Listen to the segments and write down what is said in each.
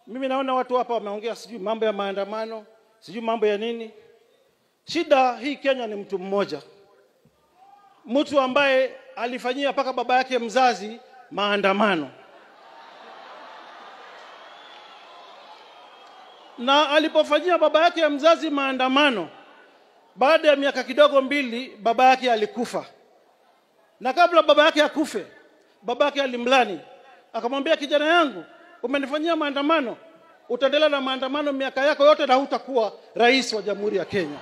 Mimi naona watu hapa wameongea sijui mambo ya maandamano, sijui mambo ya nini. Shida hii Kenya ni mtu mmoja, mtu ambaye alifanyia mpaka baba yake mzazi maandamano, na alipofanyia baba yake mzazi maandamano, baada ya miaka kidogo mbili, baba yake alikufa, na kabla baba yake akufe, baba yake alimlani akamwambia, kijana yangu, umenifanyia maandamano, utaendelea na maandamano miaka yako yote na hutakuwa rais wa jamhuri ya Kenya.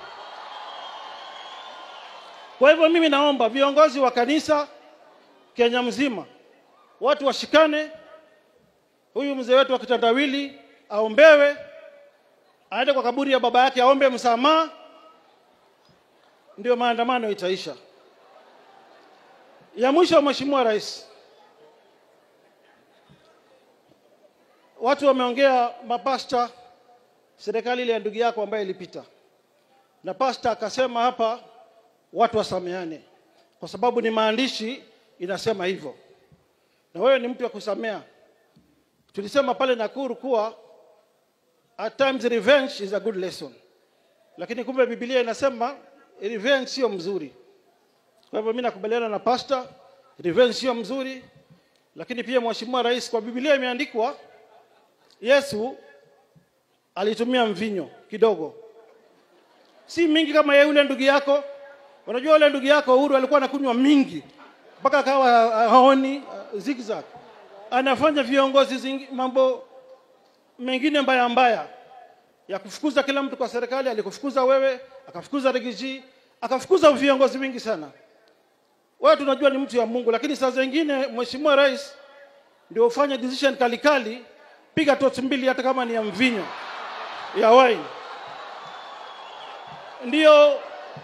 Kwa hivyo mimi naomba viongozi wa kanisa Kenya mzima, watu washikane. Huyu mzee wetu wa kitandawili aombewe, aende kwa kaburi ya baba yake aombe msamaha, ndio maandamano itaisha. Ya mwisho, Mheshimiwa Rais, watu wameongea, mapasta, serikali ile ya ndugu yako ambayo ilipita, na pasta akasema hapa watu wasameane, kwa sababu ni maandishi inasema hivyo, na wewe ni mtu wa kusamea. Tulisema pale Nakuru kuwa at times revenge is a good lesson, lakini kumbe Biblia inasema revenge sio mzuri. Kwa hivyo mimi nakubaliana na pasta, revenge sio mzuri, lakini pia Mheshimiwa Rais, kwa Biblia imeandikwa Yesu alitumia mvinyo kidogo, si mingi kama ya yule ndugu yako. Unajua yule ndugu yako Uhuru alikuwa anakunywa mingi mpaka akawa haoni uh, zigzag. Anafanya viongozi zingi, mambo mengine mbaya mbaya ya kufukuza kila mtu kwa serikali. Alikufukuza wewe, akafukuza Rigiji, akafukuza viongozi wengi sana. Wewe tunajua ni mtu ya Mungu, lakini saa zingine Mheshimiwa Rais ndio ufanye decision kalikali, piga tochi mbili, hata kama ni ya mvinyo ya wine, ndio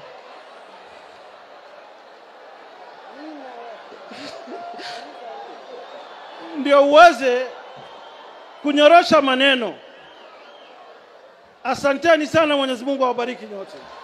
ndio uweze kunyorosha maneno. Asanteni sana, Mwenyezi Mungu awabariki nyote.